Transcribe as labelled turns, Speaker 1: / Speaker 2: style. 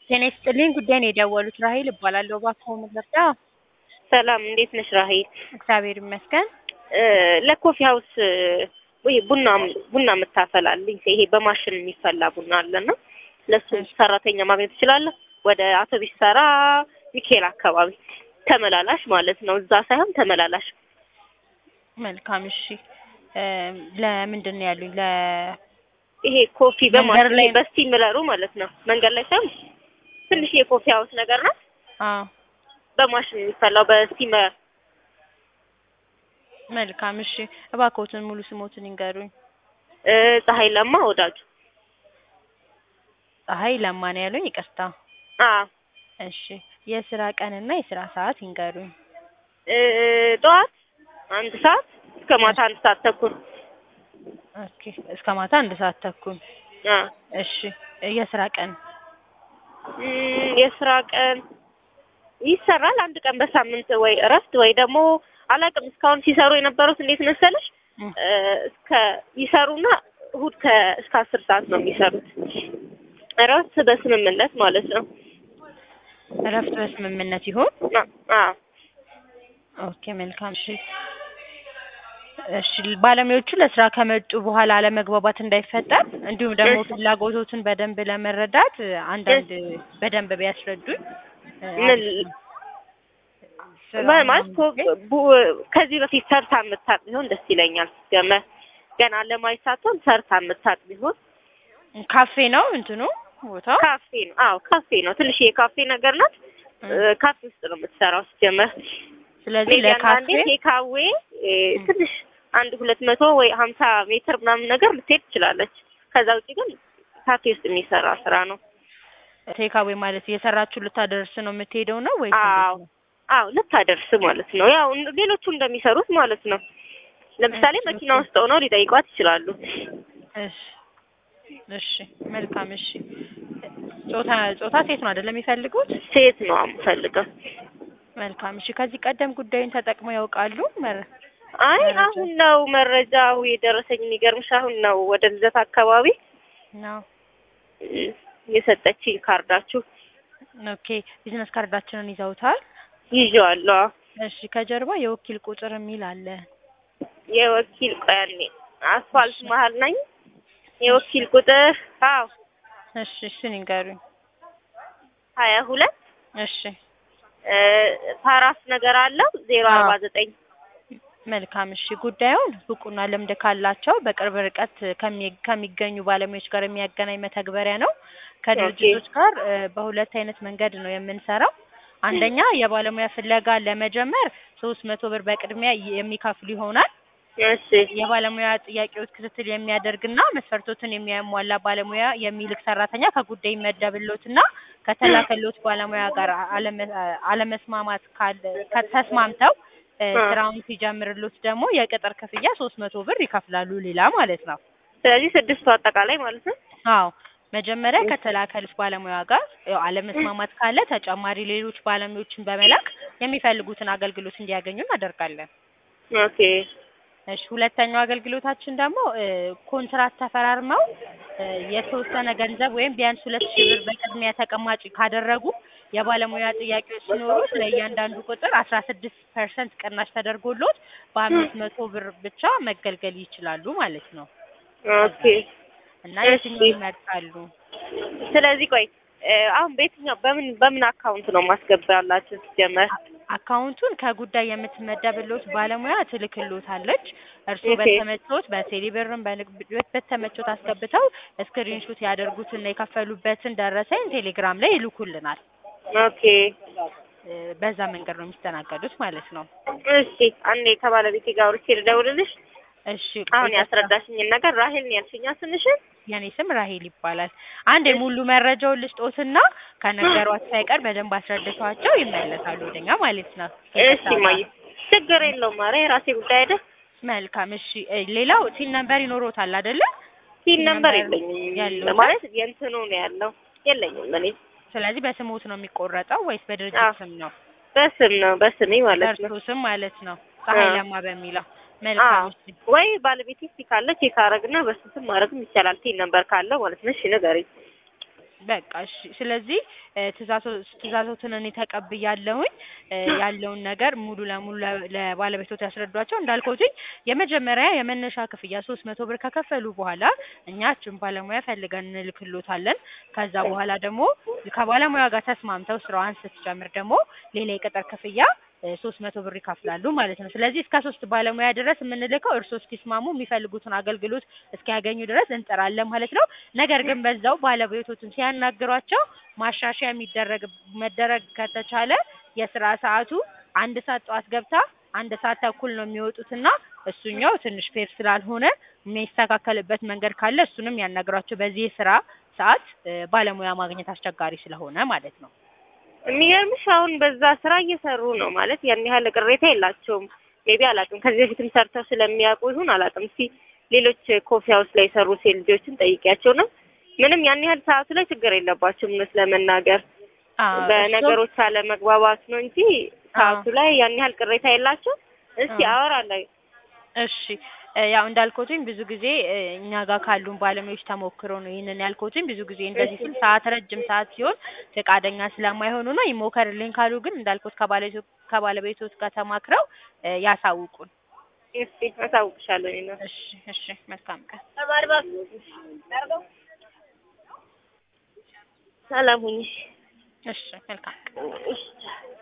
Speaker 1: ጤና ይስጥልኝ ጉዳይ ነው የደወሉት ራሄል እባላለሁ እባክዎ ምን ልርዳ?
Speaker 2: ሰላም እንዴት ነሽ ራሄል?
Speaker 1: እግዚአብሔር ይመስገን።
Speaker 2: እ ለኮፊ ሀውስ ወይ ቡና ቡና የምታፈላልኝ ይሄ በማሽን የሚፈላ ቡና አለና ለሱ ሰራተኛ ማግኘት ትችላለህ? ወደ አውቶቢስ ተራ ሚካኤል አካባቢ ተመላላሽ ማለት ነው። እዛ ሳይሆን ተመላላሽ።
Speaker 1: መልካም እሺ። እ ለምንድን ነው ያሉኝ? ለ
Speaker 2: ይሄ ኮፊ
Speaker 1: መንገድ
Speaker 2: በማሽን
Speaker 1: ላይ-
Speaker 2: ላይ በስቲምለሩ ማለት ነው። መንገድ ላይ ሳይሆን ትንሽ የኮፊ ሀውስ ነገር ናት።
Speaker 1: አዎ
Speaker 2: በማሽን የሚፈላው በስቲመር
Speaker 1: መልካም እሺ። እባክዎትን ሙሉ ስሞትን ይንገሩኝ።
Speaker 2: እ ፀሐይ ለማ ወዳጁ።
Speaker 1: ፀሐይ ለማ ነው ያሉኝ? ይቅርታ።
Speaker 2: አዎ
Speaker 1: እሺ የስራ ቀንና የስራ ሰዓት ይንገሩኝ።
Speaker 2: እ ጠዋት አንድ ሰዓት እስከ ማታ አንድ ሰዓት ተኩል።
Speaker 1: ኦኬ እስከ ማታ አንድ ሰዓት ተኩል።
Speaker 2: አዎ
Speaker 1: እሺ የስራ ቀን
Speaker 2: እም፣ የስራ ቀን ይሰራል። አንድ ቀን በሳምንት ወይ እረፍት ወይ ደግሞ አላውቅም። እስካሁን ሲሰሩ የነበሩት እንዴት መሰለሽ
Speaker 1: እም፣
Speaker 2: እ እስከ ይሰሩና እሁድ ከ እስከ አስር ሰዓት ነው የሚሰሩት። እረፍት በስምምነት ማለት ነው።
Speaker 1: እረፍት በስምምነት ይሁን።
Speaker 2: አ- አዎ
Speaker 1: ኦኬ መልካም እሺ። እሺ ባለሙያዎቹ ለስራ ከመጡ በኋላ አለመግባባት እንዳይፈጠር እንዲሁም ደግሞ
Speaker 2: እሺ።
Speaker 1: ፍላጎቶትን በደንብ ለመረዳት እ አንዳንድ በደንብ ቢያስረዱኝ እ
Speaker 2: ምን
Speaker 1: አሪፍ ነው። ስራውን
Speaker 2: ማ- ማለት እኮ
Speaker 1: ለማግኘት
Speaker 2: ቡ- ከዚህ በፊት ሰርታ የምታውቅ ቢሆን ደስ ይለኛል። ገመ ገና ለማየት ሳትሆን ሰርታ የምታውቅ ቢሆን
Speaker 1: ካፌ ነው እንትኑ ቦታው።
Speaker 2: ካፌ ነው። አዎ ካፌ ነው። ትንሽ የካፌ ነገር ናት።
Speaker 1: እ
Speaker 2: እ ካፌ ውስጥ ነው የምትሰራው ሲጀመር።
Speaker 1: ስለዚህ
Speaker 2: ሜቢ
Speaker 1: ለካፌ
Speaker 2: አንዳንዴ ቴካዌ እ ትንሽ አንድ ሁለት መቶ ወይ ሀምሳ ሜትር ምናምን ነገር ልትሄድ ትችላለች። ከዛ ውጭ ግን ካፌ ውስጥ የሚሰራ ስራ ነው።
Speaker 1: ቴካዌ ማለት እየሰራችሁ ልታደርስ ነው የምትሄደው ነው ወይስ
Speaker 2: አዎ
Speaker 1: እንዴት ነው?
Speaker 2: አዎ ልታደርስ ማለት ነው። ያው እን- ሌሎቹ እንደሚሰሩት ማለት ነው። ለምሳሌ
Speaker 1: እሺ፣
Speaker 2: መኪና
Speaker 1: ኦኬ።
Speaker 2: ውስጥ ሆነው ሊጠይቋት ይችላሉ።
Speaker 1: እሺ እሺ መልካም እሺ። ጾታ ጾታ ሴት ነው አይደለም የሚፈልጉት?
Speaker 2: ሴት ነው የምፈልገው።
Speaker 1: መልካም እሺ። ከዚህ ቀደም ጉዳዩን ተጠቅመው ያውቃሉ? መረ
Speaker 2: አይ
Speaker 1: መረጃ።
Speaker 2: አሁን ነው መረጃው የደረሰኝ። የሚገርምሽ አሁን ነው ወደ ልደት አካባቢ
Speaker 1: ነው
Speaker 2: እ የሰጠችኝ ካርዳችሁ
Speaker 1: ኦኬ። ቢዝነስ ካርዳችንን ይዘውታል?
Speaker 2: ይዤዋለሁ።
Speaker 1: እሺ ከጀርባ የወኪል ቁጥር የሚል አለ።
Speaker 2: የወኪል ቆያኔ አስፋልት መሀል ነኝ። የወኪል ቁጥር አዎ
Speaker 1: እሺ እሱን ይንገሩኝ።
Speaker 2: ሀያ ሁለት
Speaker 1: እሺ
Speaker 2: እ ፓራስ ነገር አለው ዜሮ
Speaker 1: አዎ።
Speaker 2: አርባ ዘጠኝ
Speaker 1: መልካም እሺ። ጉዳዩን ብቁና ልምድ ካላቸው በቅርብ ርቀት ከሚ- ከሚገኙ ባለሙያዎች ጋር የሚያገናኝ መተግበሪያ ነው። ከድርጅቶች ጋር እ በሁለት አይነት መንገድ ነው የምንሰራው። አንደኛ የባለሙያ ፍለጋ ለመጀመር ሶስት መቶ ብር በቅድሚያ የሚከፍሉ ይሆናል።
Speaker 2: እሺ
Speaker 1: የባለሙያ ጥያቄዎች ክትትል የሚያደርግና መስፈርቶትን የሚያሟላ ባለሙያ የሚልክ ሰራተኛ ከጉዳይ ይመደብሎትና ከተላከሎት ባለሙያ ጋር አለመ- አለመስማማት ካለ ከተስማምተው እ
Speaker 2: አ።
Speaker 1: ስራውን ሲጀምርሎት ደግሞ የቅጥር ክፍያ ሶስት መቶ ብር ይከፍላሉ ሌላ ማለት ነው።
Speaker 2: ስለዚህ ስድስቱ አጠቃላይ ማለት ነው።
Speaker 1: አዎ መጀመሪያ ከተላከሉት ባለሙያ ጋር ያው አለመስማማት ካለ ተጨማሪ ሌሎች ባለሙያዎችን በመላክ የሚፈልጉትን አገልግሎት እንዲያገኙ እናደርጋለን።
Speaker 2: ኦኬ
Speaker 1: እሺ ሁለተኛው አገልግሎታችን ደግሞ እ ኮንትራት ተፈራርመው እ የተወሰነ ገንዘብ ወይም ቢያንስ ሁለት ሺህ ብር በቅድሚያ ተቀማጭ ካደረጉ የባለሙያ ጥያቄዎች ሲኖሩት ለእያንዳንዱ ቁጥር አስራ ስድስት ፐርሰንት ቅናሽ ተደርጎሎት በአምስት መቶ ብር ብቻ መገልገል ይችላሉ ማለት ነው።
Speaker 2: ኦኬ
Speaker 1: እና
Speaker 2: እሺ።
Speaker 1: የትኛው ይመርጣሉ?
Speaker 2: ስለዚህ ቆይ እ አሁን በየትኛው በምን በምን አካውንት ነው ማስገባላችሁ ሲጀመር?
Speaker 1: አካውንቱን ከጉዳይ የምትመደብሎት ባለሙያ ትልክሎታለች። እርስዎ
Speaker 2: ኦኬ።
Speaker 1: በተመቾት በቴሌብርም በንግድ በተመቾት አስገብተው ስክሪንሾት ያደርጉትና የከፈሉበትን ደረሰኝ ቴሌግራም ላይ ይልኩልናል።
Speaker 2: ኦኬ
Speaker 1: እ በዛ መንገድ ነው የሚስተናገዱት ማለት ነው።
Speaker 2: እሺ አንዴ ከባለቤቴ ጋር አውርቼ ልደውልልሽ።
Speaker 1: እሺ
Speaker 2: አሁን
Speaker 1: ይቅርታ።
Speaker 2: ያስረዳሽኝን ነገር ራሄል ነው ያልሽኛ ስምሽን?
Speaker 1: የኔ ስም ራሄል ይባላል። አንድ የሙሉ መረጃውን ልስጦትና ከነገሯት ሳይቀር በደንብ አስረድቷቸው ይመለሳሉ ወደኛ ማለት ነው።
Speaker 2: እሺ ማየ ችግር የለውም። ኧረ የራሴ ጉዳይ አይደል?
Speaker 1: መልካም እሺ። እ ሌላው ሲን ነምበር ይኖሮታል አይደለ?
Speaker 2: ሲን ነምበር
Speaker 1: ነምበር
Speaker 2: የለኝም
Speaker 1: ያለው
Speaker 2: ማለት የእንትኑ ነው ያለው የለኝም እኔ
Speaker 1: ስለዚህ በስሞት ነው የሚቆረጠው ወይስ በድርጅት
Speaker 2: አዎ።
Speaker 1: ስም ነው?
Speaker 2: በስም ነው በስሜ ማለት ነው።
Speaker 1: በእርሶ ስም ማለት ነው። ፀሐይ
Speaker 2: አዎ።
Speaker 1: ለማ በሚለው መልካም
Speaker 2: አዎ
Speaker 1: እሺ።
Speaker 2: ወይ ባለቤቴ እስኪ ካለ ቼክ አረግና በሱ ስም ማድረግም ይቻላል። ቲን ነምበር ካለው ማለት ነው። እሺ ንገሪኝ።
Speaker 1: በቃ እሺ። ስለዚህ እ ትእዛዞ- ትእዛዞትን እኔ ተቀብያለሁኝ እ ያለውን ነገር ሙሉ ለሙሉ ለ- ለባለቤቶት ያስረዷቸው። እንዳልኩትኝ የመጀመሪያ የመነሻ ክፍያ ሶስት መቶ ብር ከከፈሉ በኋላ እኛችን ባለሙያ ፈልገን እንልክሎታለን። ከዛ በኋላ ደግሞ ከባለሙያ ጋር ተስማምተው ስራዋን ስትጀምር ደግሞ ሌላ የቅጥር ክፍያ ሶስት መቶ ብር ይከፍላሉ ማለት ነው። ስለዚህ እስከ ሶስት ባለሙያ ድረስ የምንልከው እርስዎ እስኪስማሙ የሚፈልጉትን አገልግሎት እስኪያገኙ ድረስ እንጥራለን ማለት ነው። ነገር ግን በዛው ባለቤቶችን ሲያናግሯቸው ማሻሻያ የሚደረግ መደረግ ከተቻለ የስራ ሰዓቱ አንድ ሰዓት ጠዋት ገብታ አንድ ሰዓት ተኩል ነው የሚወጡትና እሱኛው ትንሽ ፌር ስላልሆነ የሚስተካከልበት መንገድ ካለ እሱንም ያናግሯቸው። በዚህ የስራ ሰዓት እ ባለሙያ ማግኘት አስቸጋሪ ስለሆነ ማለት ነው።
Speaker 2: የሚገርምሽ አሁን በዛ ስራ እየሰሩ ነው ማለት ያን ያህል ቅሬታ የላቸውም። ሜቢ አላውቅም ከዚህ በፊትም ሰርተው ስለሚያውቁ ይሁን አላውቅም። እስኪ ሌሎች ኮፊ ሀውስ ላይ የሰሩ ሴት ልጆችን ጠይቂያቸው ነው ምንም ያን ያህል ሰዓቱ ላይ ችግር የለባቸውም እውነት ለመናገር
Speaker 1: አዎ፣
Speaker 2: በነገሮች አለመግባባት ነው እንጂ ሰዓቱ ላይ ያን ያህል ቅሬታ የላቸው። እስቲ
Speaker 1: አዎ።
Speaker 2: አወራለሁ።
Speaker 1: እሺ እ ያው እንዳልኩትኝ ብዙ ጊዜ እ እኛ ጋር ካሉን ባለሙያዎች ተሞክሮ ነው ይህንን ያልኩትኝ። ብዙ ጊዜ እንደዚህ ስል ሰዓት ረጅም ሰዓት ሲሆን ፈቃደኛ ስለማይሆኑ ነው። ይሞከርልኝ ካሉ ግን እንዳልኩት ከባለቤቶ ከባለቤቶት ጋር ተማክረው እ ያሳውቁን።
Speaker 2: እስቲ አሳውቅሻለሁ እኔ ነው
Speaker 1: እሺ እሺ፣ መልካም ቀን።
Speaker 2: ሰላም ሁኚ።
Speaker 1: እሺ፣ መልካም ቀን።
Speaker 2: እሺ